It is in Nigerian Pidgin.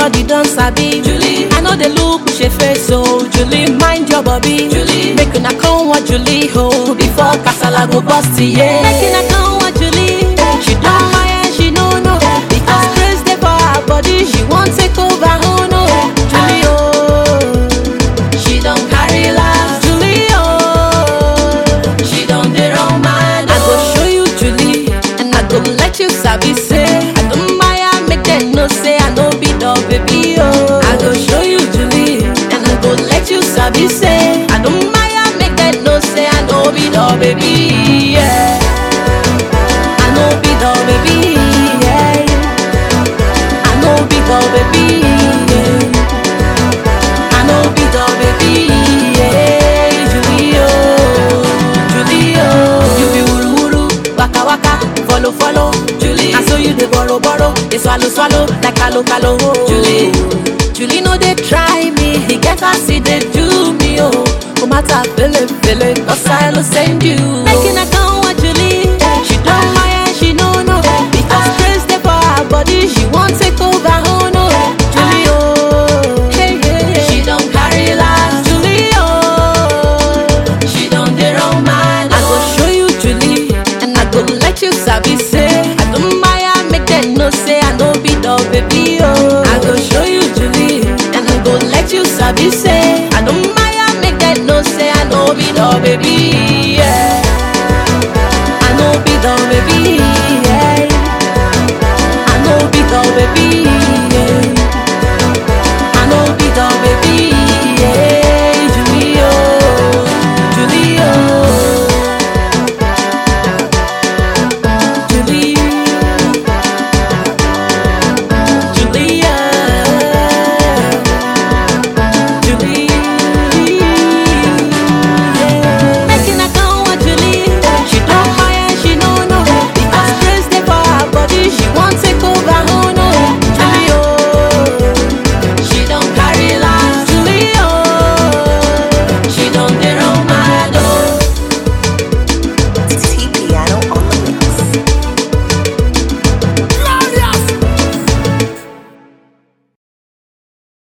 everybody don sabi. Julie. I know they look with your face, so Julie, mind your body. Julie. Make una come what Julie hold before kasala go bust yeah. Make una come what Julie. She don mind, she no know. Because grace dey for her body, she wan take over, oh no. Julie, oh. She don't carry last. Julie, oh. She don't dey run mad. I go oh. show you Julie, and I go let you sabi say I don't buy am make them know say I no be the baby oh. I go show you Julie, and I go let you sabi say I don't buy am make them know say I no be the baby yeah. I no be the baby yeah. I no be the baby yeah. I no be the baby yeah. Julie oh, Julie oh. You be wuru wuru, waka waka, follow follow. Julie. I saw you dey borrow borrow, dey swallow swallow like kalo kalo. Oh. Julie. Julie no dey try me, he get as he dey do me oh. No matter fele fele, cause I no send you. Making a come